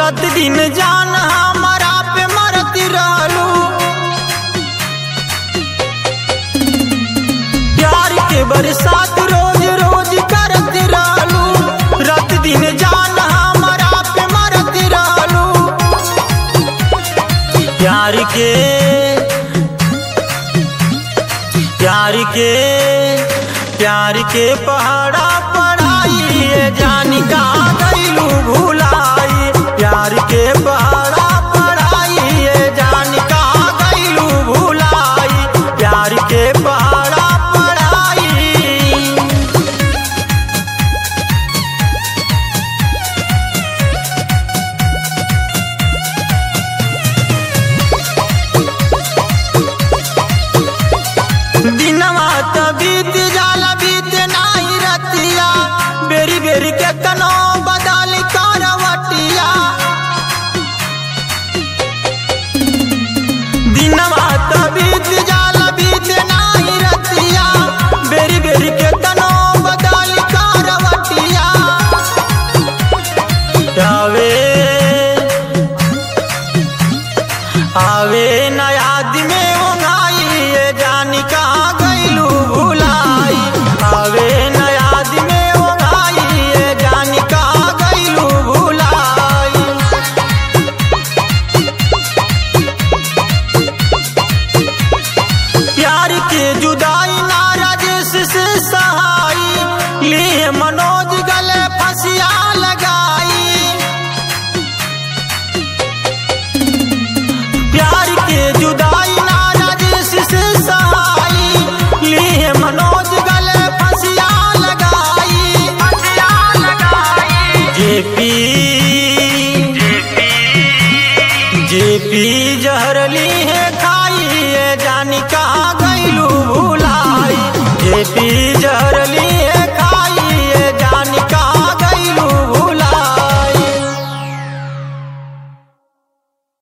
रात दिन जान हमारा पे मरती रहलू प्यार के बरसात रोज रोज करती रहलू रात दिन जान हमारा पे मरती रहलू प्यार के प्यार के प्यार के पहाड़ा पढ़ाई ये जानी का गईलू भुलाई प्यार के पहाड़ा पढ़ाई ये जानी का गईलू भुलाई प्यार के पहाड़ा पढ़ाई दिनवा त बीत जाला बीत नाही रतिया बेरी बेरी के कनो बदल करवटिया दिनवा त बीत जाला बीत नाही रतिया बेरी बेरी के कनो बदल करवटिया आवे आवे न याद में ओंघाई ये जानी कहाँ गईलू भुलाई आवे न याद में ओंघाई ये जानी कहाँ गईलू भुलाई प्यार के जुदाई ना राजेश से सहाई लिए मनोज गले फसिया